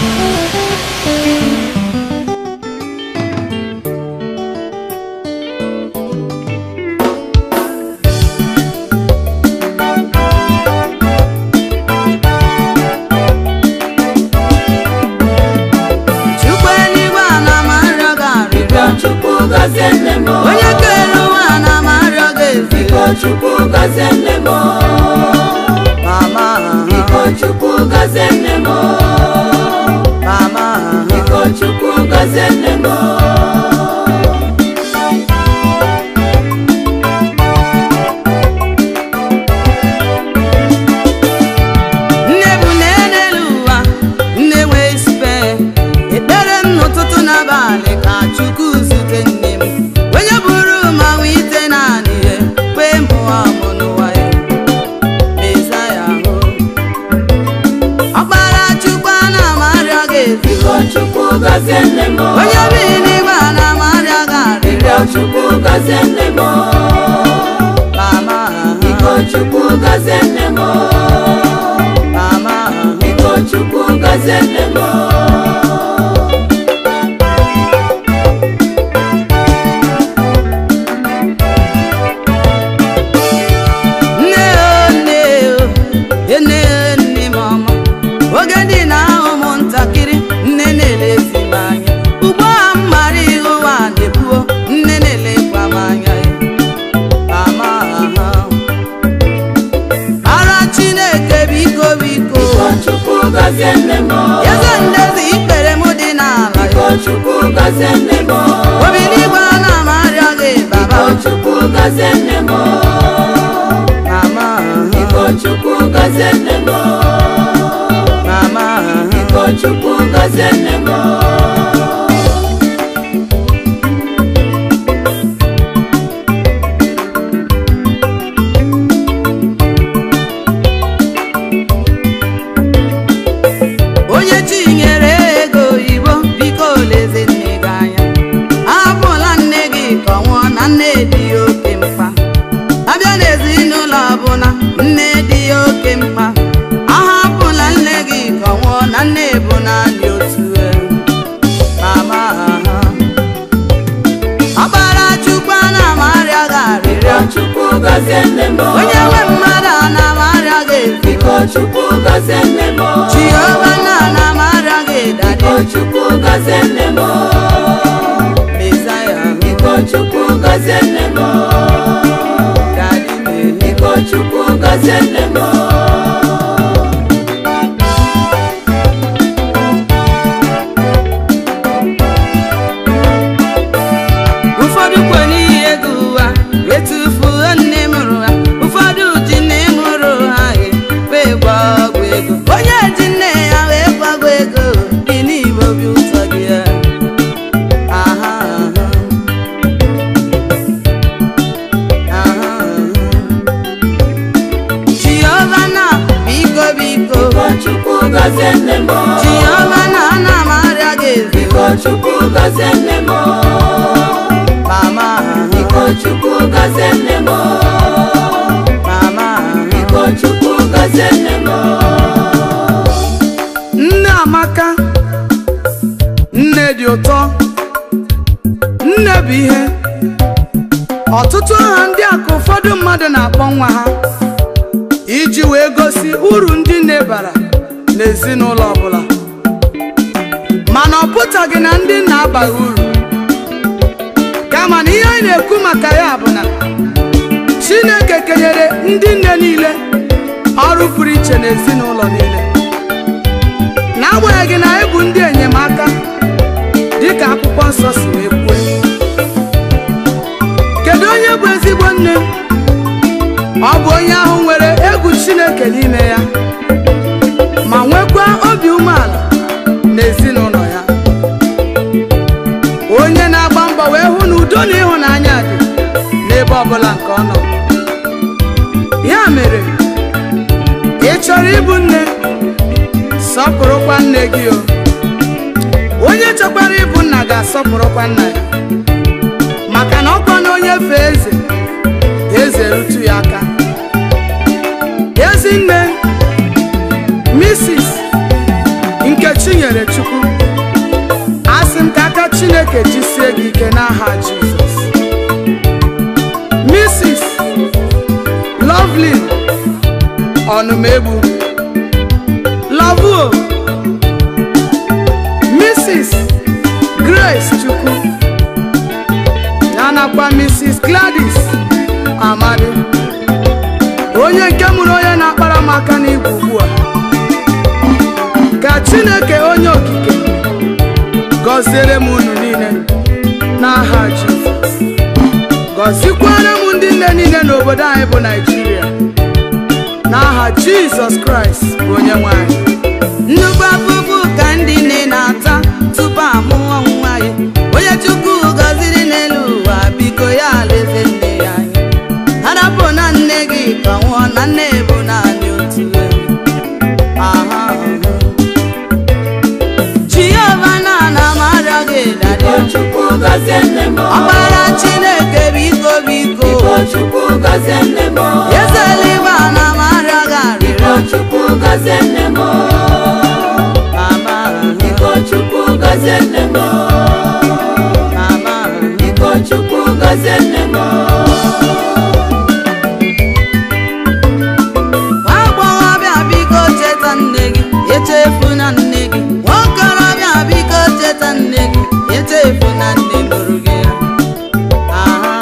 chukwu eluigwe ana m arịọ gị arịrịọ Chukwu gọzie nne m onye kere ụwa ana m arịọ gị Biko ezigbo Chukwu gọzie nne m mama Biko Chukwu gọzie nne m mama Biko Chukwu gọzie nne m nne bụ nne n'elu ụwa nne wee sipe ekpere m n'ụtụtụ n'abalị ka chukwu zute nne m onye bụrụ ma nwee ite naanị ya kwee mụwa mụ n'ụwa ya meza ya hụ ọkpara chukwu ana m arịọ gị Biko ezigbo Chukwu gọzie nne m onye bi n'igwe ana m arịọ gị arịrịọ Biko Chukwu gọzie nne m mama Biko Chukwu gọzie nne m mama Biko Chukwu gọzie nne m nne o nne o nne o nne m ọma oge dị na ahụ m ntakịrị nne na-elezi m anya ugbu a m mara ihe ụwa na-ebuo nne na-elekwa m anya mama ara chineke biko biko Biko Chukwu gọzie nne m eze ndezi ikpere m dị n'ala Biko Chukwu gọzie nne m obi n'igwe ana m arịọ gị baba Biko Chukwu gọzie nne m mama Biko Chukwu gọzie nne m mama Biko Chukwu gọzie nne m onye chinyere ego oyibo biko lezi nne gị anya ahapụla nne gị ka ọ nwụọ na nne dị ya oke mkpa abịa n'ezinụlọ ọbụla nne dị ya oke mkpa ahapụla nne gị ka ọ nwụọ na nne bụ naanị otu elu mama ọkpara chukwu ana m arịa gị arịrịọ Biko Chukwu gọzie nne m onye nwe mmadụ ana m arịa gị ezigbo Biko Chukwu gọzie nne m jehova na ana m arịa gị dadi Biko Chukwu gọzie nne m mesaya Biko Chukwu gọzie nne m dadi me Biko Chukwu gọzie nne m ụfọdụ kwe n'ihi ego ụwa etufuo nne mụrụ ha ụfọdụ ji nne mụrụ ha he wee gwa ọgwụ ego onye ji nne ya wee gwagwa ego dị n'igbo obi ụtọ gị ya aha aha aha Jehova na biko biko Biko Chukwu gọzie nne m Jehova na ana m arịa gị ezigbo Biko Chukwu gọzie nne m mama Biko Chukwu gọzie nne m mama Biko Chukwu gọzie nne m nne amaka nne dị ụtọ nne bụ ihe ọtụtụ aha ndị a ka ụfọdụ mmadụ na-akpọ nwa ha iji wee gosi uru ndị nne bara n'ezinụlọ ọbụla mana ọ pụtaghị na ndị nna abaghị uru kama na ihe anyị na-ekwu maka ya bụ na chineke kenyere ndị nne niile ọrụ pụrụ iche n'ezinụlọ niile n'agbanyeghị na anyị bụ ndị enyemaka dịka akwụkwọ nsọ si wee kwue kedu onye bụ ezigbo nne ọ bụ onye ahụ nwere egwu chineke n'ime ya ma nwekwa obi umeala n'ezinụlọ ya onye na-agba mbọ wee hụ na udo na ịhụnanya dị n'ebe ọbụla nke ọ nọ ya mere ị chọrọ ịbụ nne sọpụrụkwa nne gị o onye chọkwara ịbụ nna ga-asọpụrụkwa nna ya maka na ọkwa na onye fee eze eze rutu ya aka ezinne Mrs. Nkechi nyere Chukwu chineke jisie gị ike n'aha jizọs mrs lovely ọnụmegbu lavuo mrs grace chukwu ya nakwa mrs gladys amadi onye nke mụrụ onye na-akpara m aka n'igwe ugbu a ka chineke onye okike gọziere m unu niile n'aha jizọs gọzikwara m ndị nne niile n'obodo anyị bụ naijiria n'aha jizọs kraịst bụ onye nwanyị nnukwu afụfụ ka ndị nne na-ata tupu amụọ nwa ya onye chukwu gọziri n'elu ụwa biko ya alaeze nne ya anya harapụ na nne gị ka nwụọ na nne bụ naanị otu ewu. Aha, aha. Jehova na ana m arịọ gị dadị Chukwu gọzie nne m ọkpara chineke biko biko Biko Chukwu gọzie nne m eze eluigwe ana m arịọ gị arịrịọ Biko Chukwu gọzie nne m mama Biko Chukwu gọzie nne m mama Biko Chukwu gọzie nne m nwa agbọghọbịa biko cheta nne gị echefuna nne gị nwaokorobịa biko cheta nne gị echefuna nne mụrụ gị ya Aha.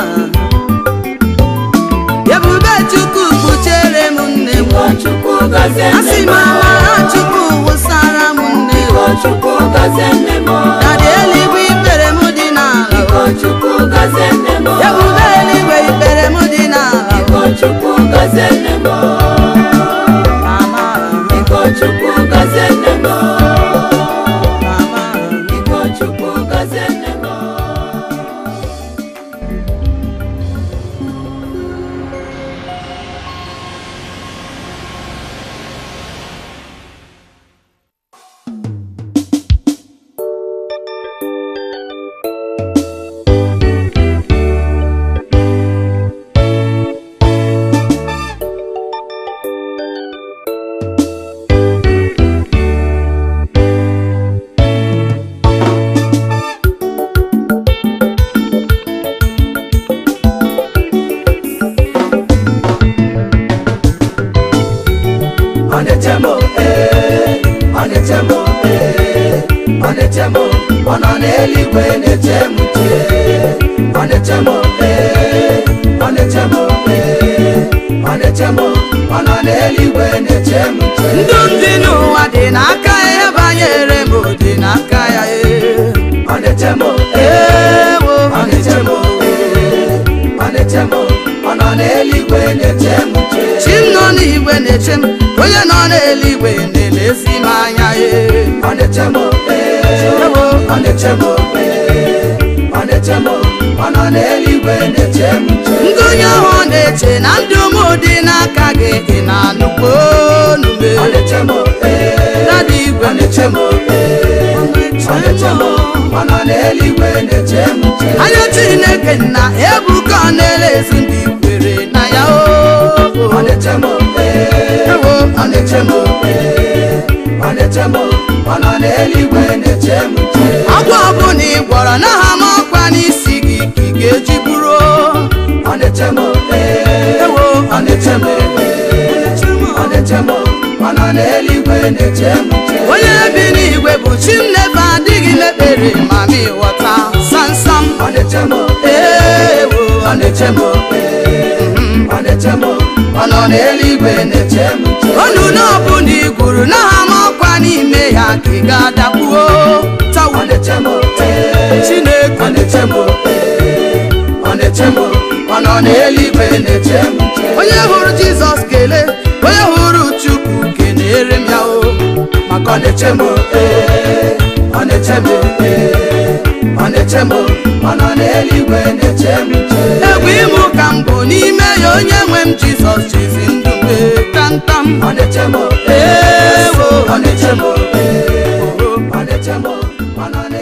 ebube chukwu kpuchere m nne m Biko Chukwu gọzie nne asị m m amara chukwu wụsara m nne m Biko Chukwu gọzie nne m dada eluigwe ikpere m dị n'ala Biko Chukwu gọzie nne m ebube eluigwe ikpere m dị n'ala Biko Chukwu gọzie nne m mama Biko Chukwu gọzie nne m mama Biko Chukwu gọzie nne m Onetemo, eh, onetemo, eh, onetemo, ọ nọ n'eluigwe na-eche m uche. Onetemo, eh, onetemo, eh, onetemo, ọ nọ n'eluigwe na-eche m uche. ndụ ndị n'ụwa dị n'aka ya banyere m dị n'aka ya ee. Onetemo, eh, ewo onetemo, eh, onetemo, ọ nọ n'eluigwe na-eche m uche. chi m nọ n'igwe na-eche m onye nọ n'eluigwe na-elezi m anya ee. Onetemo, eh, ewo onetemo, eh, onetemo, ọ nọ n'eluigwe na-eche m uche. ndị onye ahụ na-eche na ndụ m dị n'aka gị ị na-anụkwa onu m ee. Onetemo, eh, dada igwe onetemo, eh, onetemo, ọ nọ n'eluigwe na-eche m uche. anya chineke na ebuka ọ na-elezi ndị kwere na ya o Onetemo, eh, ewo onetemo, eh, onetemo, ọ nọ n'eluigwe na-eche m uche. ọgwụ ọbụla ị gwọrọ n'aha m ọkwa n'isi gị ka ị ga-eji bụrụ Onetemo, eh, ewo onetemo, eh, onetemo, ọ nọ n'eluigwe na-eche m uche. onye bi n'igwe bụ chi m nefe adịghị mekpere ma m ịghọta samsam Onetemo, ewo Onetemo, eh, Onetemo, ọ nọ n'eluigwe na-eche m uche. onu n'ọbụla ị gwuru n'aha m ọkwa n'ime ya ka ị ga-adakpuo tawu Onetemo, eh, chineke Onetemo, eh, Onetemo, ọ nọ n'eluigwe na-eche m uche. onye hụrụ jizọs kelee onye hụrụ chukwu kenere m ya o maka ọ na-eche m Onetemo, eh, Onetemo, eh, Onetemo, ọ nọ n'eluigwe na-eche m uche. egwu ịmụ ka m bụ n'ime ya onye nwe m jizọs chizi ndụ m ee, tantam Onetemo, ewo Onetemo, eh, Onetemo, ọ nọ